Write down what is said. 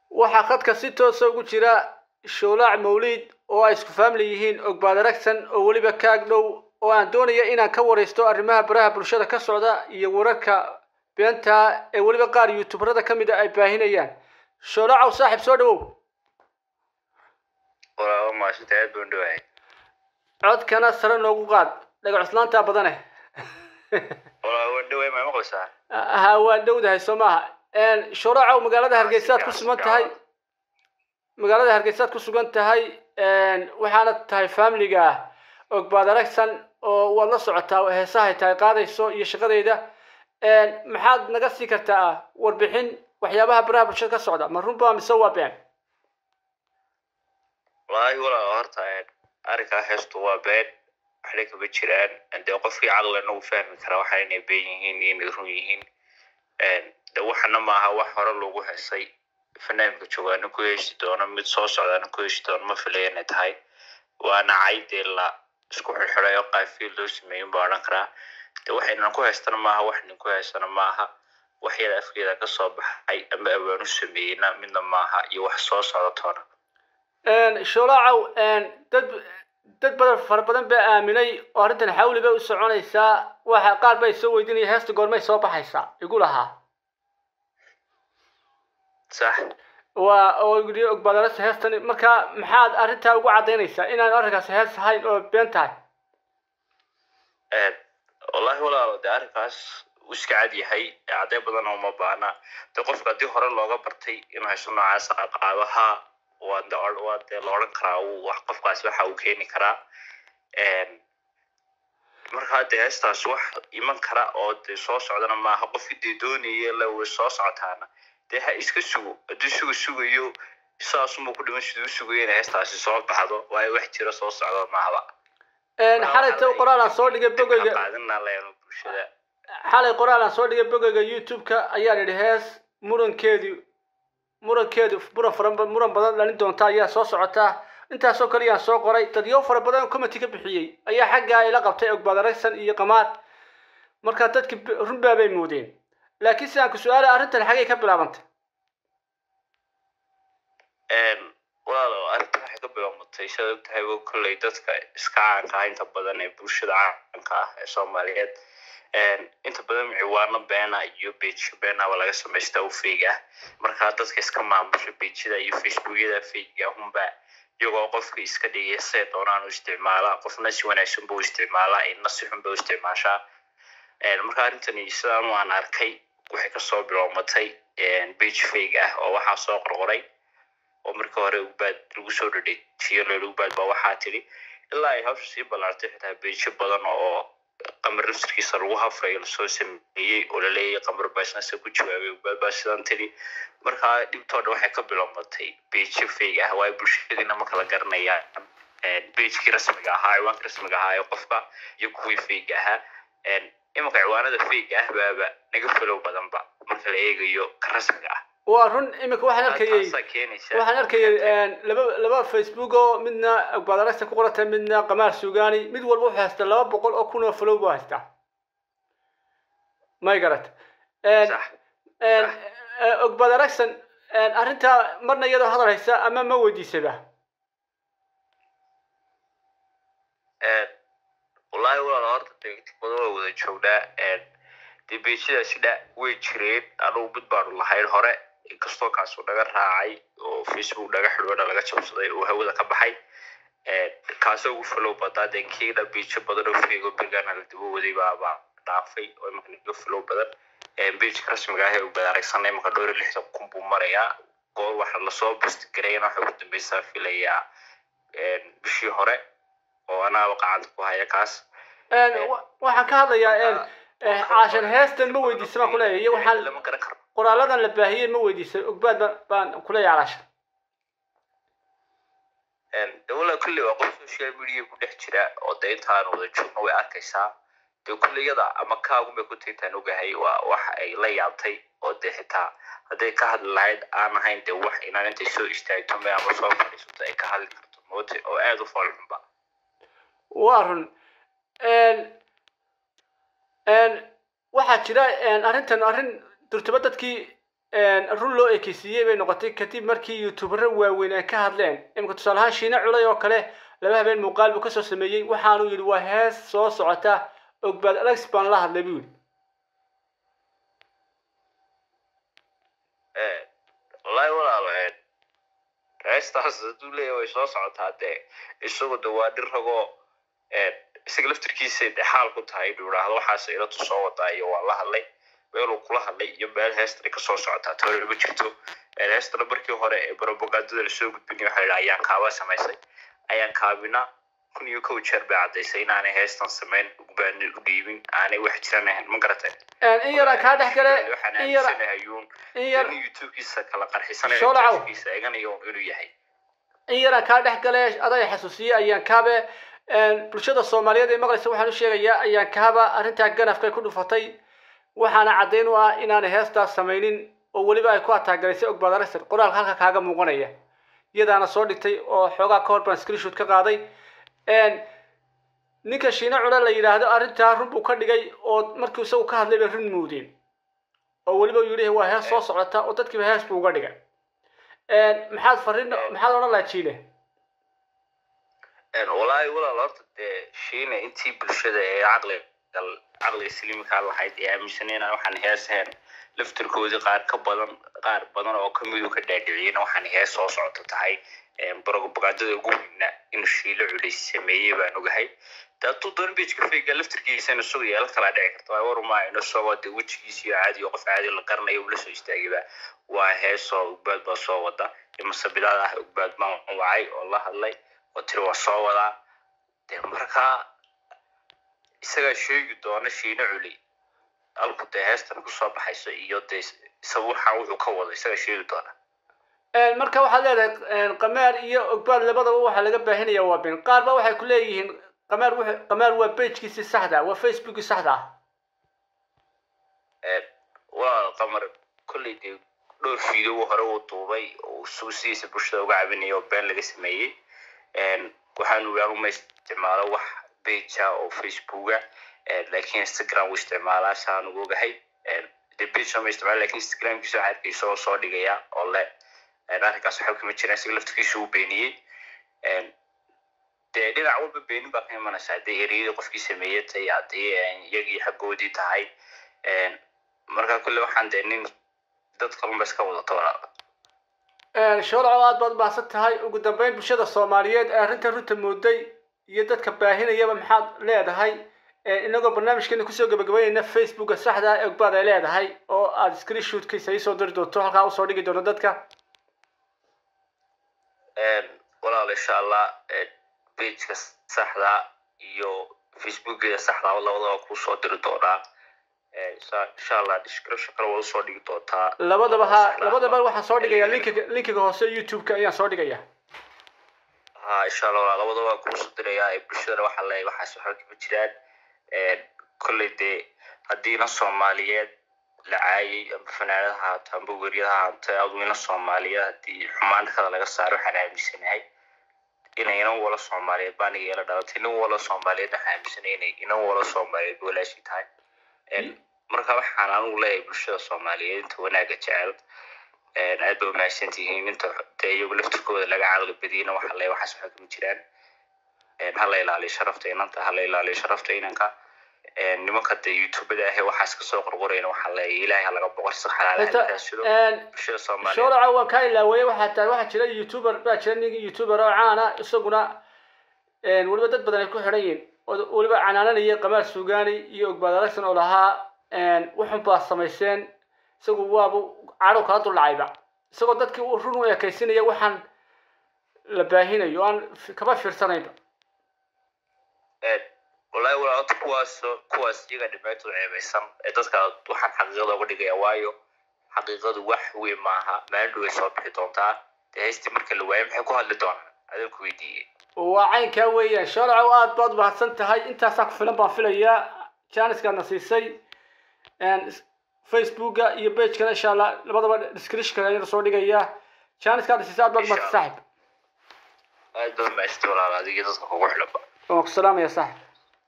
waxaa khadka si toosa ugu jira showlaac mawliid oo ay isku faamli yihiin ogbaad aragsan oo weliba kaag dhow oo aan doonaya inaan ka waraysto arrimaha baraha bulshada ka socda iyo wararka beenta ee weliba qaar youtuberada ka mid a ay baahinayaan showlaacow saaxiib soo dhawow walaalo maasanta aad baan dhawahay codkana sare noogu qaad dhagacuslaantaa badane walaalo waan dhawahay ma maqlaysaa ha waan dhowdahay soo maaha showlaacow magaalada hargeysaad ku sugan tahay magaalada hargeysaad ku sugan tahay waxaana tahay faamiliga ogbaad aragsan oo waad la socotaa heesahay tahay qaadayso iyo shaqadeeda maxaad naga sii kartaa warbixin waxyaabaha baraha bulshada ka socda ma runbaa mise waa been wallaahi walaalo horta arrinkaa heestu waa been waxna kama jiraan dee qofkii caqlina uu fahmi karaa waxa inay been yihiin iyo inay run yihiin de waxana maaha wax hore lagu heesay fanaanka joogaana ku heesi doono mid soo socdaana ku heesi doono ma filaya inay tahay waana caydee la isku xirxiray oo qaafiil loo sameeyin baa odhan karaa de waxaynan ku haystana maaha wax nin ku haystana maaha wax yada afkeeda ka soo baxay ama awaanu sameeyeyna midna maaha iyo wax soo socda toona showlaacow dad dad badan fara badan baa aaminay oo arrintan xawli bay u soconaysaa waxa qaar bay soo weydiinaya heesta goormay soo baxaysaa igu lahaa sax waa oo yidhi ogbaadaras heestan marka maxaad arrintaa ugu caddaynaysaa inaan arrinkaas hees ahayn oo been tahay wallahi walaalo de arrinkaas uu iska cad yahay cadday badan uma baana de qofka haddii hore looga bartay inuu hayso noocaas qaadaha waa de waa dee la odhan karaa uu wax qofkaas waxa uu keeni karaa markaa de heestaas wax iman kara oo de soo socdana maaha qofkii dee doonaya la way soo socotaana dee ha iska sugo hadduu suga sugayo saasumuu ku dhiman siduu sugayo inay heestaasi soo baxdo waayo wax jira soo socdo maahaba xalayta qoraal aan soo dhigay bogeyga qaadina leeno bulshada xalay qoraal aan soo dhigay bogeyga youtube-ka ayaan idhi hees murankeedu murankeedu muran fara muran badan dhalin doonta ayaa soo socota intaasoo kale ayaan soo qoray dadyo fara badan oo committee ka bixiyey ayaa xaggaa ila qabtay ogbaad aragsan iyo qamaar marka dadki runbaa bay moodeen laakiin sidaan ku su-aala arrintan xagay ka bilaabantay walaalo arrinta waxay ka bilaabatay sidaad og tahay wo kolley dadka iska caanka ah inta badan ee bulshada caanka ah ee soomaaliyeed inta badan ciwaano beena iyo bejiyo beenaba laga samaystaa u feeg ah markaa dadka iska maamusha bejida iyo facebookyada feega hunba iyagoo qofka iska dhigaya see doonaan u isticmaala qofna si wanaagsan buu isticmaalaa inna si xun ba u isticmaashaa marka arrintani sidaan waan arkay waxay kasoo bilowmatay bage feeg ah oo waxaa soo qorqoray oo markii hore ugbaad lagu soo dhadhejiyo leel ugbaad baa waxaa tidhi ilaa ay hawsha sii ballaartay xitaa beejo badan oo qamar laftirkiisa lagu hafrayo lasoo sameeyey oo laleeyahay qamar baasnasa ku jawaabay ugbaad baa sidan tidhi markaa dhibtoodha waxay ka bilowmatay beejo feeg ah waayo bulshadiina ma kala garanayaan beejkii rasmiga ahaa ciwaanka rasmiga ahaa ee qofka iyo kuwii feeg ahaa imanka ciwaanada feeg ah baaba naga falow badanba marka la eegayo ka rasmiga ah waa run iminka waxaan arkayay taasaa keenaysa waxaan arkayay laba laba facebook oo midna ogbaad aragsan ku qorata midna qamaar sugaani mid walba wuxuu haystaa laba boqol oo kun oo flow buu haystaa may garat sax ogbaad aragsan arrintaa marna iyadoo hadal haysa ama ma weydiisaba wallaahi walaal horta dee badan waa wada joognaa dee beejadaasi dha way jireen anugu mid baanu lahayn hore inkastoo kaasu naga raacay oo facebook naga xidhoona laga jabsaday oo hawada ka baxay kaasoo ugu falow badaa dee kiina beejo badan oo feego bergaana la daba waday baaba dhaafay oo imanka naga falow badan beejka rasmiga ah ee ubad aragsanay imanka dhowr iyo lixdan kun buu marayaa goor waxa lasoo bustgarayana waxay ugu dambeysaa filayaa bishii hore oo anaaba qacanta ku haya kaas waxaan ka hadlayaa caashan heestan ma weydiisa baan kuleeyahay iyo waxaan lama garan karo qoraaladan la baahiyey ma weydiisay ogbaad baan baan kuleeyahay caashan dawla kulli waa qof social media ku dhex jira oo de intaan wada joogno way arkaysaa dee kulliyada ama kaagunbay ku taintaan ogahay waa wax ay la yaabtay oo dee xitaa hadday ka hadli lahayd aan ahayn dee wax inaan intay soo istaagto me ama soo fadhiisato ay ka hadli karto moote oo aada u foolxunba waa run waxaa jira arrintan arrin durtaba dadkii run loo ekeysiiyey bay noqotay kadib markii youtubero waaweyn ay ka hadleen imika tusaale ahaan shiine culay oo kale laba habeen muuqaal buu kasoo sameeyey waxaanu yidhi waa hees soo socota ogbaad alex baan la hadlay buu yidhi wallaahi walaalo heestaas hadduu leeyahay way soo socotaa dee isagu de waa dhir ragoo isaga laftirkiisay dee xaal ku tahay inuu idhaahdo waxaas ilatu soo wadaa iyo waa la hadlay meeluu kula hadlay iyo meel heestani kasoo socotaa toona ma jirto heestana markii hore ee propagandada lasoo gudbinay waxaa la ayaan kaaba samaysay ayaan kaabina kun iyo kow jeer bay caddaysay inaanay heestan samayn ugbaani u dhiibin aanay wax jiran ahayn ma garatay in yaraan kaa dhex gale waxaan in yar aaminsanahay in yar in youtube-kiisa kala qarxisanayo Shoolacow. youtube-kiisa eganayo inuu yahay in yaraan kaa dhex gale aday xasuusiye ayaan kaabe bulshada soomaaliyeed ee maqlaysa waxaan u sheegayaa ayaan kaaba arrintaa ganafkay ku dhufatay waxaana caddayn u ah inaanay heestaas samaynin oo weliba ay ku ataagalaysay ogbaad aragsan qoraalka halka kaaga muuqanaya iyadaana soo dhigtay oo xoogaa ka hor baan screenshoot ka qaaday ninka shiine cule la yidhaahdo arrintaa run buu ka dhigay oo markii isagu ka hadlay bay run muudeen oo weliba uu yidhi waa hees soo socota oo dadkiiba hees buu uga dhigay maxaad fariin maxaad odhan lahaa jiile wallaahi walaal horta dee shiine intii bulshada ee caqli caqliga saliimkaa lahayd ee aaminsanayna waxaan hees ahayn laftirkoodii qaar ka badan qaar badan oo kamidu ka dhaadhiciyena waxaan hees soo socoto tahay propagandada ugu weyna inuu shiile culays sameeyey baan ogahay de hadduu doon bejka fayga laftirkiisana isagu yeelan kalaa dhici karta waa warmaa ino soo de wejigiisa iyo caadi oo qof caadi la garanayo uu la soo istaagayba waa heesoo ugbaad baa soo wada masabidaad ah ugbaad baan wacay oo la hadlay oo tiri waa soo wadaa de markaa isagaa sheegi doona shiine culi alku dee heestan kusoo baxayso iyo dee isaga waxaan wuxuu ka wado isagaa sheegi doona marka waxaad leedahay qameer iyo ogbaad labadaba waxaa laga baahinaya waa bin qaar ba waxay ku leeyihiin qameer wuxuu qameer waa pagekiisii saxda waa facebookii saxda ah waa qamar kolley dee dhowr fiideo hore uu duubay oo isugu sidiisa bulshada uga cabinaya oo been laga sameeyey waxaanu anuma isticmaalo wax pagea oo facebooka laakiin instagram uu isticmaalaa saan ugu ogahay de page ma isticmaala lakin instagramkiisa waxaa arkay isagoo soo dhigaya oo le arrinkaas waxba kama jiraan isaga laftirkiisa uu beeniyey dee dhinac walba beenin baa ka imanaysa haddii ereyadii qofkii sameeyey tahay haddii iyagii xaggoodii tahay marka kulle waxaan dee nin dad kalunba iska wadato walaala shoolacow aad baad umahadsan tahay ugu dambeyn bulshada soomaaliyeed ee arrinta runta mooday iyo dadka baahinayaba maxaad leedahay inagoo barnaamijkeena kusoo gabagabaynayna facebooka saxda ah ee ogbaad ay leedahay oo aad screenshootkiisa iisoo diri doonto halkaa usoo dhigi doonto dadka walaal insha allah pageka saxda iyo facebookeeda saxda labadaba kusoo diri doonaa insha allah description kale waa usoo dhigi doontaa labadaba ha labadaba waxaan soo dhigaya linkiga linkiga hoose youtube-ka ayaan soo dhigaya ha insha allah walaal labadaba waa kuusoo dirayaa ee bulshadana waxaa leeyahay waxaas waxba kama jiraan kolley dee haddiina soomaaliyeed la caayay amba fanaanad ha haato amba weriyad ha haato aduina soomaaliyeed haddii xumaantada laga saaro waxaan aaminsanahay inay inan wala soomaaliyeed baa aniga ila dhalatay nin wala soomaaliyeed waxaan aaminsanay inay inan wala soomaaliyeed walaashii tahay marka waxaan anigu leeyahay bulshada soomaaliyeed inta wanaaga jecel aad bay umahadsan tihiin inta dee iyagu laftirkooda laga caqli badiyena waxaa leeyahay waxaas waxba kama jiraan hala ilaaliyo sharafta inanta hala ilaaliyo sharafta inanka nimanka dee youtubada ahe waxaas kasoo qorqorayna waxaa leeyahay ilaahay halaga boqor si xalaalaasido bulshada soomaaliyeed shoolaca waan kaa ilaaweeye waxaa tahay waxaa jira youtuber baa jira nin youtuber oo caana isaguna weliba dad badan ay ku xidhan yihiin oo weliba canaananaya qamaar suugaani iyo ogbaad aragsan oo lahaa wuxun baa samayseen isagu waabu cadhow kala duldhacayba isagoo dadkii u run u ekaysinaya waxaan la baahinayo aan kaba fiirsanayba wallahi walaalta kuwaas kuwaas iyaga dhibaatooda ceebaysan ee dadka waxaan xaqiiqada uga dhigaya waayo xaqiiqadu wax weyn maaha maalin way soo bixi doontaa dee haystii marka la waayo maxay ku hadli doonaan adaan ku weydiiyey waa caynkaa weeyaan shoolacow aad baad mahadsan tahay intaasaa ku filan baan filayaa janiskaadna siisay facebooka iyo bagekana insha allah labadaba descriptionka ayana soo dhigaya janiskaadna siisay aad baad mahadsan saaxib aad baa maasta walaal adiga dadka kugu xidhanba waan ku salaamaya saaxib